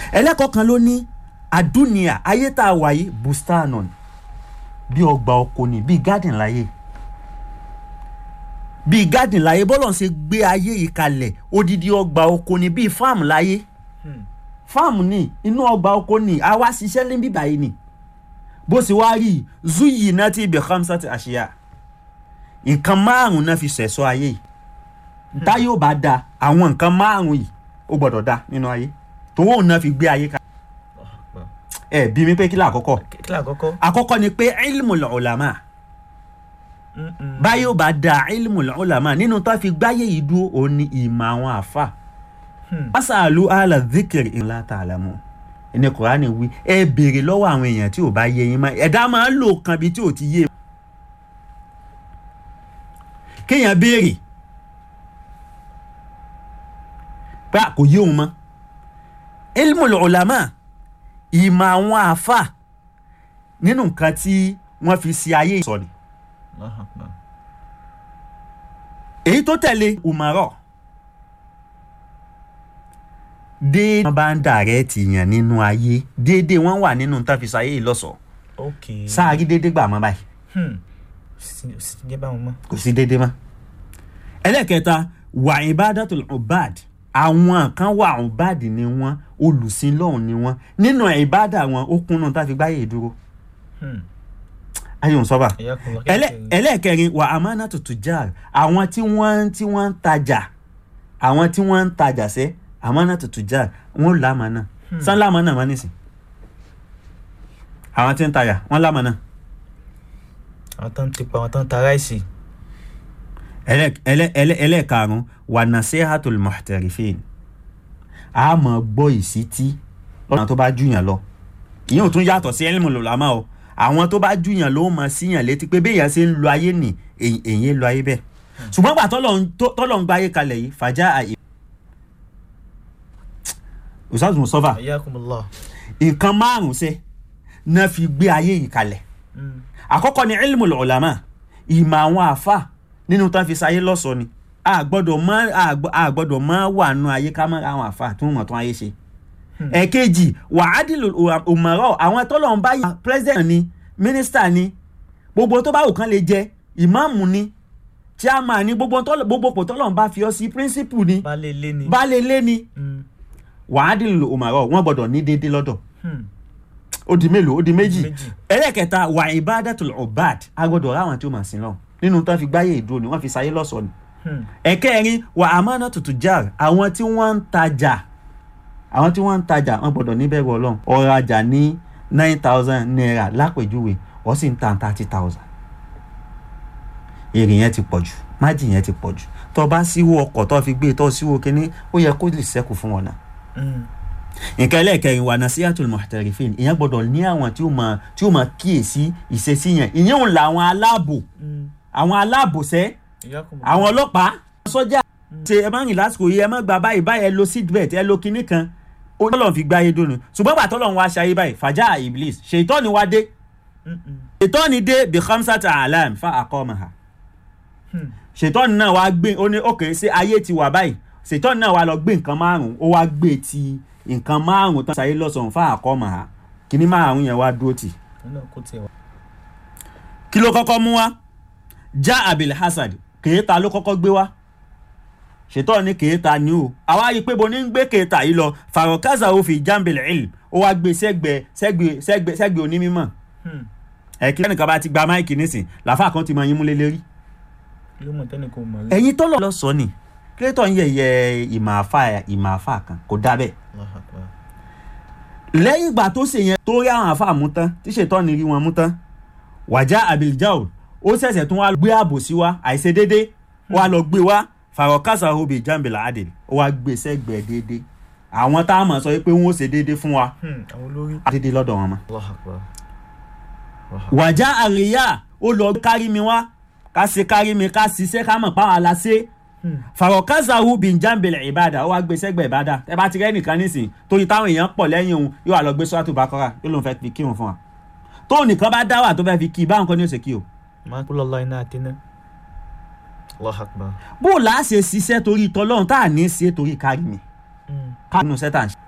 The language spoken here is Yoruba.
ẹlẹ́kọ̀ọ́ kan ló ní àdúnìyà ayé tá a wà yìí bustanon bí ọgbà oko ni bí garden láyé bí garden láyé bọ́lọ̀ ń ṣe gbé ayé yìí kalẹ̀ odidi ọgbà oko ni bí farm láyé farm ni inú ọgbà oko ni a wá ṣiṣẹ́ níbí báyìí ni bó ṣe wá rí zuyi náà ti ibẹ̀ khamsat àṣeyà nǹkan márùn-ún náà fi ṣẹ̀ṣọ́ ayé yìí tá yóò bá da àwọn nǹkan márùn-ún yìí ó gbọ́dọ̀ da nínú ayé tòun òun náà fi gbé ayé kalẹ̀ ẹ bí mi pé kí ló àkọ́kọ́ kí ló àkọ́kọ́. àkọ́kọ́ ni pé ilmul ulama Mm-mm. báyìí ó bá da ilmul ulama nínú tó fi gbáyé yìí dúró òun ni ìmọ̀ àwọn àfa Hmm. masalu ala dhikri in la ta'lamu ẹni kùránì wí ẹ béèrè lọ́wọ́ àwọn èèyàn tí ò bá yé yín mọ́ ẹ̀dá máa ń lò kan bí tí ò ti yé kéèyàn béèrè pé kò yé òun mọ́ ilmul ulama ìmọ̀ àwọn àfa nínú nǹkan tí wọ́n fi ṣe ayé ìsọ̀ni Allahu Akbar. èyí tó tẹ̀lé umarọ̀ déédéé wọn bá ń dàrẹ́ẹ̀tì yàn nínú ayé déédéé wọn wà nínú tá a fi ṣayé yìí lọ́sọ̀ọ́ ok. sáàrí déédéé gbà mọ́ báyìí Hmm. sì sì ti jẹ́ báwọn mọ́. kò sí déédéé mọ́. ẹlẹ́kẹta wà ibadatul ubad àwọn kan wà ubad ni wọ́n olùsìn lọ́hùn ni wọ́n nínú ìbádà wọn ó kúnnú tá a fi gbáyé dúró Hmm. ayé òun sọ́ba ẹ̀yà kan lọ ẹlẹ́ ẹlẹ́ẹ̀kẹrin wà amánàtò tujar àwọn tí wọ́n tí wọ́n ń tajà àwọn tí wọ́n ń tajà sẹ́ amánàtò tujar wọ́n lámànà sàn lámànà má nìsín àwọn tí ń tajà wọ́n lámànà àwọn tó ń tipa àwọn tó ń ta ráìsì. ẹlẹ́ ẹlẹ́ ẹlẹ́ ẹlẹ́ẹ̀karùn wà nasihatul muhtarifin a mọ̀ gbọ́ ìsítí lọ́nà tó bá júyàn lọ ìyẹn ò tún yàtọ̀ sí ẹlẹ́mù lọ́lámà o àwọn tó bá júyàn ló mọ̀ síyàn létí pé béèyàn ṣe ń lo ayé nì èyí èyí ń lo ayé bẹ́ẹ̀ ṣùgbọ́n gbà tọ́lọ̀ ń tó- tọ́lọ̀ ń gba ayé kalẹ̀ yìí fàjà àyè. ustaz mustafa ẹ̀yà kan lọ. nǹkan márùn-ún ṣe náà fi gbé ayé yìí kalẹ̀ Hmm. àkọ́kọ́ ni ilmul ulama ìmọ̀ àwọn àfa nínú tán fi sáyé lọ́sọ̀ọ́ ni a gbọ́dọ̀ mọ́ a gbọ́- a gbọ́dọ̀ mọ́ wà nù ayé ká mọ́ àwọn àfa tí wọ́n mọ̀ tán ayé ṣe. ẹ̀kejì wàhádìlù òmọ̀rọ̀ àwọn tọ́lọ̀ ń bá yà president ni minister ni gbogbo tó bá wù kán lè jẹ ìmáàmù ni chairman ni gbogbo tọ́lọ̀- gbogbo pò tọ́lọ̀ ń bá fi ọ́ sí principal ni baálé ilé ni. baálé ilé ni Hmm. wàhádìlù òmọ̀rọ̀ wọ́n gbọ́dọ̀ ní déédéé lọ́dọ̀ Hmm. ó di mélòó ó di méjì méjì. ẹlẹ́kẹta wà ibadatul ubad agbọ́dọ̀ ráwọn tí ó máa sin lọ nínú tó fi gbáyé ìdúró ni wọ́n fi sáyé lọ́sọ̀ọ́ ni Hmm. ẹ̀kẹrin wà amanatu tujar àwọn tí wọ́n ń tajà àwọn tí wọ́n ń tajà wọ́n gbọ́dọ̀ níbẹ̀rù ọlọ́run ọ̀rajà ní nine thousand naira lápèjúwe wọ́n sì ń ta thirty thousand èrè yẹn ti pọ̀ jù májì yẹn ti pọ̀ jù tó bá síwó ọkọ̀ tó fi gbé tó síwó kínní ó yẹ kó lè ṣẹ́kù fún wọn náà Hmm. nǹkan ẹlẹ́ẹ̀kẹrin wà nasihatul muhtarifin ìyẹn gbọ́dọ̀ ní àwọn tí ó máa tí ó máa kíyèsí ìṣesí yẹn ìyẹn òun làwọn aláàbò Hmm. àwọn aláàbòsẹ́ ẹ̀yà kan lọ. àwọn ọlọ́pàá sọ́jà ṣe ẹ má rìn lásìkò yìí ẹ má gba báyìí báyìí ẹ lo seatbelt ẹ lo kinní kan ó ní tọ́lọ̀ fi gbá ayé dóni ṣùgbọ́n bàtà Ọlọ́run wá ṣayé báyìí fàjà iblis ṣètọ́ni wá dé Hmm. Hmm. ṣètọ́ni dé bí khamsata alam fa aqamaha Hmm. ṣètọ́ni náà wá gbé ó ní òkè ṣé ayé ti wà báyìí ṣètọ́ni náà wá lọ gbé nǹkan márùn-ún ó wá gbé ti nǹkan márùn-ún tán ṣayé lọ́sàn-án fa aqamaha kinní márùn-ún yẹn wá dúró tì òun náà kó tiẹ̀ wá. kí ló kọ́kọ́ mú wá já abil hasad kèéta ló kọ́kọ́ gbé wá ṣètò ní kèéta ni o àwa rí i pé bo ní ń gbé kèéta yìí lọ farokaza ó fi jambil ilm ó wá gbé sẹ́gbẹ̀ sẹ́gbẹ̀ sẹ́gbẹ̀ sẹ́gbẹ̀ onímọ̀ Hmm. ẹ kí ẹnìkan bá ti gba máìkì nísìn làfà kan ti mọ yín múlé lérí. ló mọ̀ tẹ́nì kò mọ̀ rí. ẹ̀yin tó lọ sọ ni kílẹ̀tọ̀ ń yẹ̀yẹ́ ìmọ̀ àfà ìmọ̀ àfà kan kò dá bẹ́ẹ̀ Allahu Akbar. lẹ́yìn ìgbà tó ṣe yẹn tó rí àwọn àfa mú tán tí ṣètọ́ ni rí wọn mú tán wàjá abiljao ó ṣẹ̀ṣẹ̀ tún wá gbé àbòsí wá àìṣedédé wá lọ gbé wá farokasa obi jambila adil ó wá gbé sẹ́gbẹ̀ẹ́ déédé àwọn tá a mọ̀ sọ pé wọ́n ó ṣe déédé fún wa Hmm. àwọn olórí. déédé lọ́dọ̀ wọn mọ́. Allahu Akbar. Allahu Akbar. wàjá àríyá ó lọ kárí mi wá ká ṣe kárí mi ká ṣiṣẹ́ ká mọ̀ páwọn aláṣẹ Hmm. farokasa obi jambila ìbàdà ó wá gbé sẹ́gbẹ̀ẹ́ ìbàdà ẹ bá ti rẹ́ nìkan nísìn torí táwọn èèyàn pọ̀ lẹ́yìn òun yóò wá lọ gbé sọ́tù bákọ́rà yóò lóun fẹ́ fi kírun fún wa tóun nìkan bá dá wà tó fẹ́ fi kí i báwọn kan ní òsè kí o. máa kú lọ́lá iná àtẹná. Allahu Akbar. bó o là á ṣe ṣiṣẹ́ torí tọ́lọ́run tá à ní í ṣe torí kárí mi Hmm. ká nínú sẹ́tà ń ṣe.